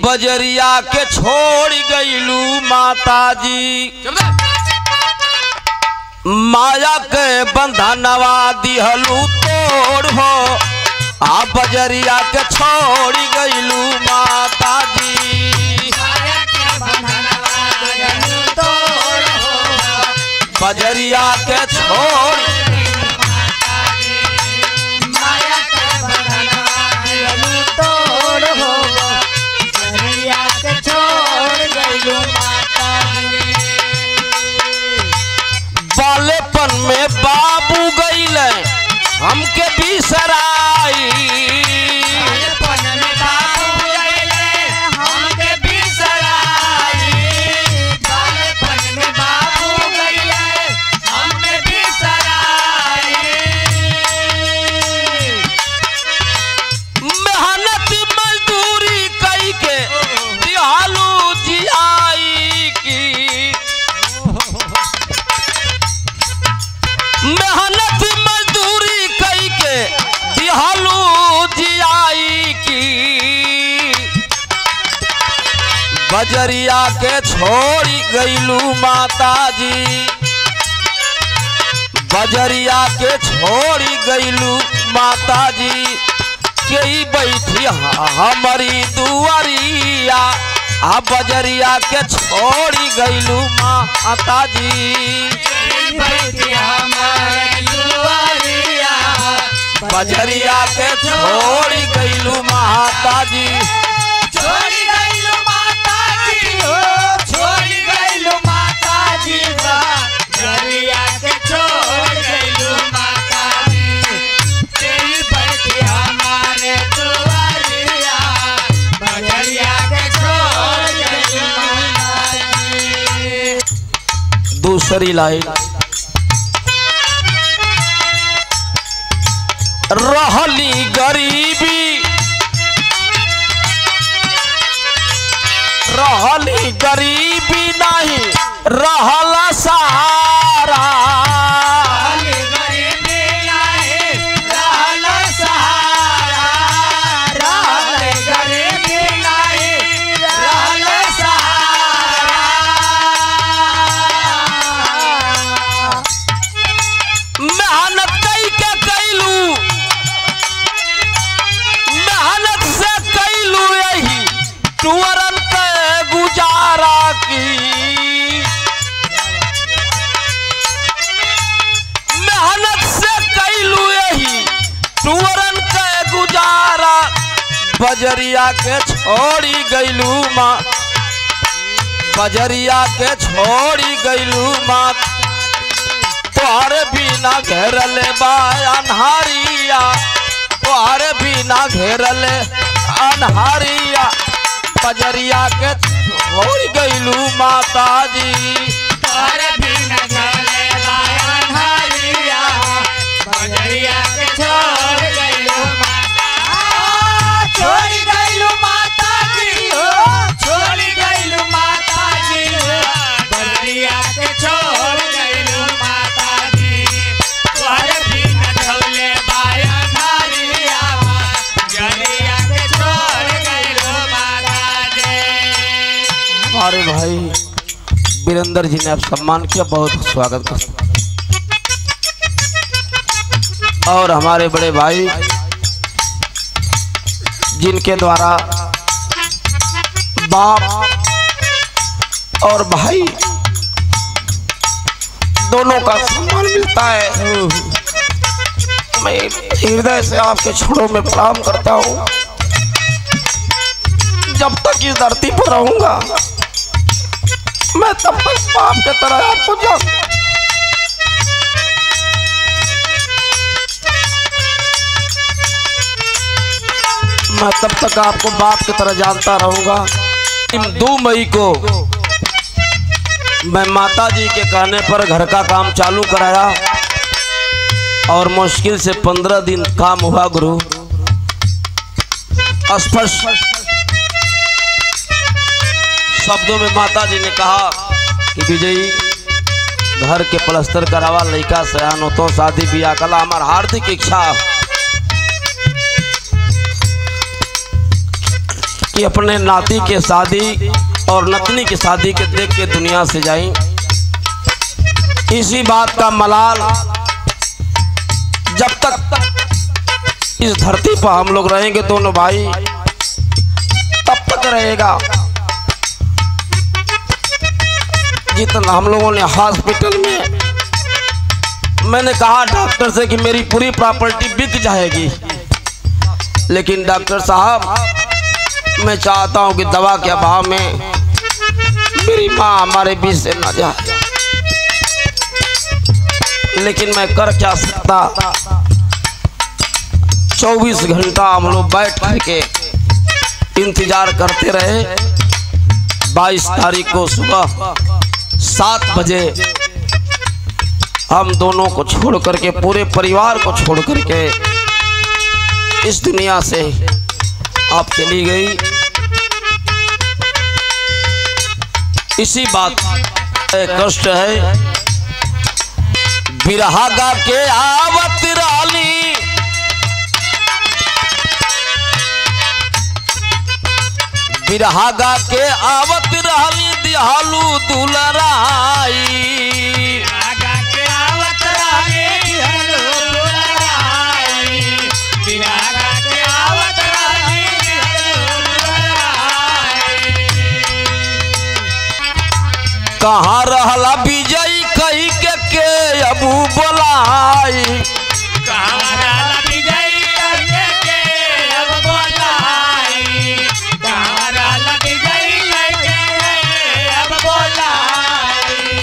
बजरिया के छोड़ गईलू माता जी माया के बंधनवा दिहलू तोड़ हो आ बजरिया के छोड़ गईलू माता जी बजरिया के छोड़ बालेपन में बाबू गईले हमके बिसराई मेहनत मजदूरी कई के दिहालू जियाई की मेहनत मजदूरी कई के दिहालू जियाई की बजरिया के छोड़ी गईलू माता जी बजरिया के छोड़ी गईलू माता जी के बैठी हमारी दुआरिया आ बजरिया के छोड़ी गईलू माता जी बजरिया के छोड़ी गईलू माता जी छोड़ी गईलू माता जी हो छोड़ी गईलू माता जी बा गरिया के छोड़ गईलू माता जी तेरी बैठी हमारे दुआरिया बजरिया के छोड़ गईलू माता जी दूसरी लाइन रहली गरीबी रहली गरीबी नहीं रहल सहारा रहल गरीबी आए रहल सहारा रहल गरीबी आए रहल सहारा मेहनत कई के कैलू मेहनत से कैलू यही टुअरन के गुजारा की मेहनत से कैलू यही टुअरन के गुजारा बजरिया के छोड़ी गईलू माँ बजरिया के छोड़ी गईलू माँ तोहर बिना घेरल बा अनहारिया तोहर बिना घेरल अनहारिया बजरिया के छोड़ गईलू माता जी तोर बिन झले बायन हरिया बजरिया के छोड़ गइलू माता छोड़ गइलू माता जी हो छोड़ गइलू माता जी हो बजरिया के छोड़ गइलू माता जी तोर बिन झले बायन हरिया बजरिया के छोड़ गइलू माता जी हमारे भाई वीरेंद्र जी ने आप सम्मान किया बहुत स्वागत करता और हमारे बड़े भाई जिनके द्वारा बाप और भाई दोनों का सम्मान मिलता है मैं हृदय से आपके छोड़ों में प्रणाम करता हूँ जब तक इस धरती पर रहूंगा मैं तब तक बाप के तरह आपको जान मैं तब तक आपको बाप की तरह जानता रहूंगा दो मई को मैं माता जी के कहने पर घर का काम चालू कराया और मुश्किल से पंद्रह दिन काम हुआ गुरु स्पष्ट शब्दों में माता जी ने कहा कि विजयी घर के प्लस्तर करावा लड़का सयान हो तो शादी ब्याह कला हमार हार्दिक इच्छा कि अपने नाती के शादी और नतनी की शादी के देख के दुनिया से जाई इसी बात का मलाल जब तक इस धरती पर हम लोग रहेंगे दोनों भाई तब तक रहेगा जितना हम लोगों ने हॉस्पिटल में मैंने कहा डॉक्टर से कि मेरी पूरी प्रॉपर्टी बिक जाएगी लेकिन डॉक्टर साहब मैं चाहता हूं कि दवा के अभाव में मेरी माँ हमारे बीच से ना जाए लेकिन मैं कर क्या सकता 24 घंटा हम लोग बैठ करके इंतजार करते रहे 22 तारीख को सुबह सात बजे हम दोनों को छोड़ करके पूरे परिवार को छोड़ करके इस दुनिया से आप चली गई इसी बात का कष्ट है बिरहा गा के आवत रानी बिरहा गा के आवत रहली दिहालू दुलराई आगा के आवत रानी दिहलो दुलाराई बिरागा के आवत रानी दिहलो दुलाराई कहाँ रहला विजय कही के के अबू बोलाई कावरा विजय करके के अब बोलाई कावरा विजय करके अब बोलाई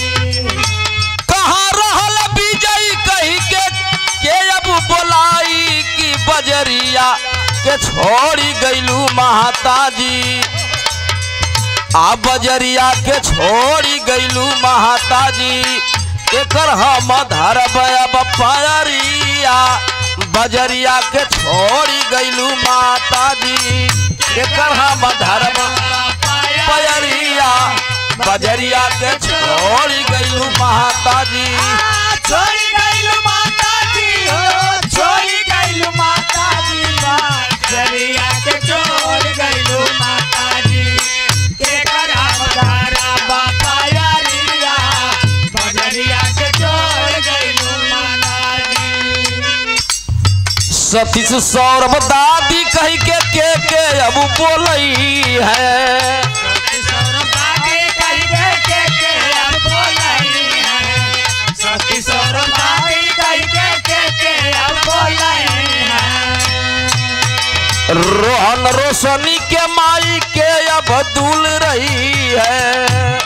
कहाँ रहला विजय कही के के अबू बोलाई की बजरिया के छोड़ी गईलू महाताजी आ बजरिया के छोड़ी गईलू महाताजी एकर हम धरब अब पयरिया बजरिया के छोड़ी गईलू माताजी एकर हम धरब पयरिया बजरिया के छोड़ी गईलू माताजी छोड़ी गईलू माता जी हो छोड़ी गईलू माता जी बाजरिया के छोड़ गईलू माता जी के करा बधारा बापा यारिया बजरिया के छोड़ गईलू माता जी सतीश सौरभ दादी कही के के के अब बोलई है रोहन रोशनी के माई के अब दूल रही है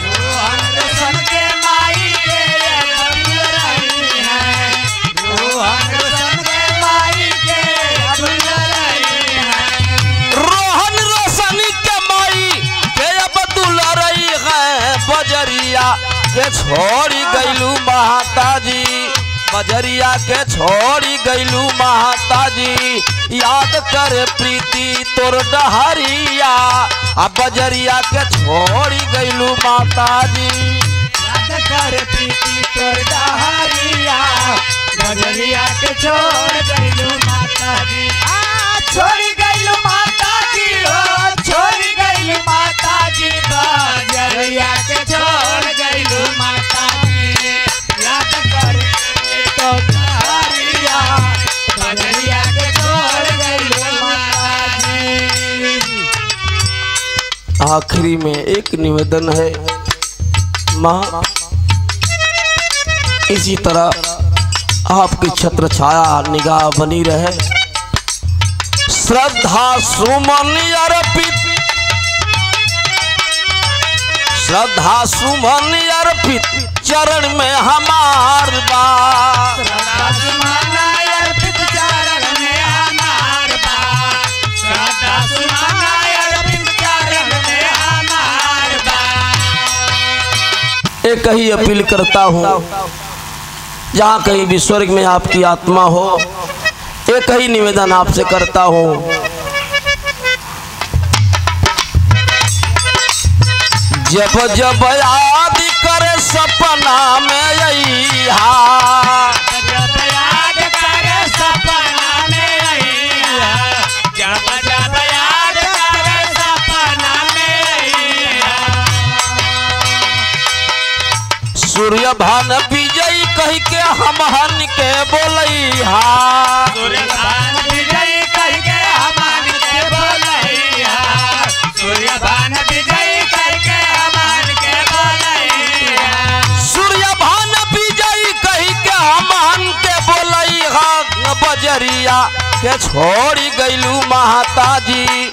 रोहन रोशनी के माई के अब दूल रही है बजरिया के छोड़ी गईलू महाताजी बजरिया के छोड़ी गईलू महाताजी याद कर प्रीति तोर डहरिया आ बजरिया के छोड़ी गईलू माताजी बजरिया के छोड़ गईलू माता जी आ छोड़ गईलू माता जी हो छोड़ गईलू माता जी बजरिया के छोड़ गईलू माता जी याद कर तो तारिया बजरिया के छोड़ गईलू माता जी आखिरी में एक निवेदन है माँ इसी तरह आपकी छत्र छाया निगाह बनी रहे श्रद्धा सुमन अर्पित श्रद्धा सुमन अर्पित चरण में हमार बा श्रद्धा अर्पित चरण में हमार बा श्रद्धा अर्पित चरण में हमार बा एक ही अपील करता हूँ जहाँ कहीं भी स्वर्ग में आपकी आत्मा हो एक ही निवेदन आपसे करता हूँ जब जब याद करे सपना में अइहा जब याद करे सपना में अइहा, जब जब याद करे सूर्य भान विजय कह के हमहन के बोलैहा सूर्यभान विजय कह के हमान के बोलैया सूर्यभान विजय कह के हमान के बोलैया सूर्य भान विजय कह के हमहन के बोलैहा बजरिया के छोड़ी गैलू महाताजी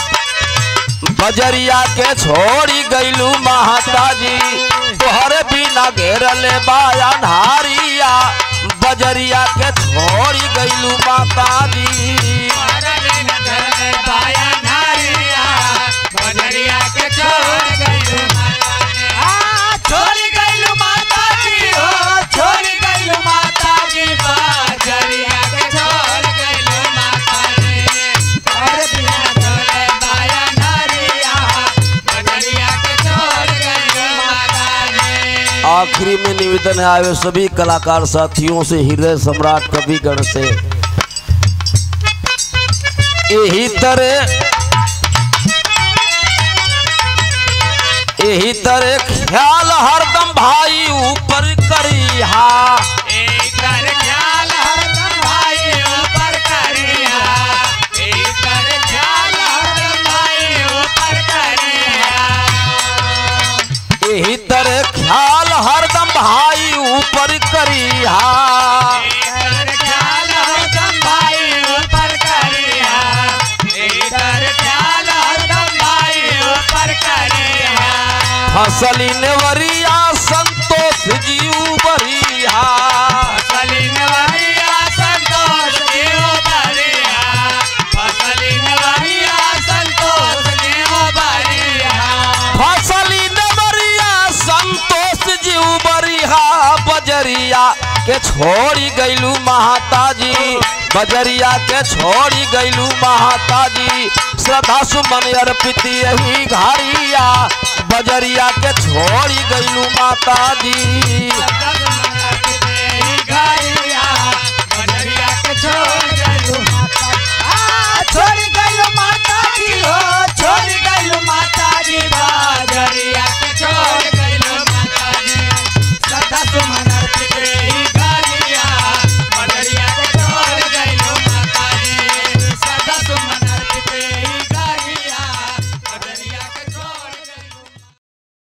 बजरिया के छोड़ी गैलू महाताजी तोहरे बिना घेरले बाया नारिया बजरिया के छोड़ी गैलू माताजी मारने न धरने बाया नारिया बजरिया के छोड़ गइलू आ छोड़ गइलू माता जी हो छोड़ गइलू माता जी बजरिया के छोड़ गइलू माता जी और बिना धरने बाया नारिया बजरिया के छोड़ गइलू माता जी आखिरी में निवेदन है आए सभी कलाकार साथियों से हृदय सम्राट कविगण से यही तरह यही तरह ख्याल हरदम भाई ऊपर करिहा एकर ख्याल हरदम भाई ऊपर करिया एकर ख्याल हरदम भाई ऊपर करिया यही तरह ख्याल हरदम भाई ऊपर करिहा एकर ख्याल हरदम भाई ऊपर करिया एकर ख्याल हरदम भाई ऊपर करिया फसली नेवरिया संतोष जीव बरिहा फसली नवरिया संतोष जीव बरिया फसली नवरिया संतोष जीव बरिया फसली नेवरिया संतोष जीव बरिहा बजरिया के छोड़ी गैलू महाताजी बजरिया के छोड़ी गैलू महाताजी श्रद्धा सुमन अर्पित यही घारिया बजरिया के छोड़ी गैलू माताजी छोड़ गई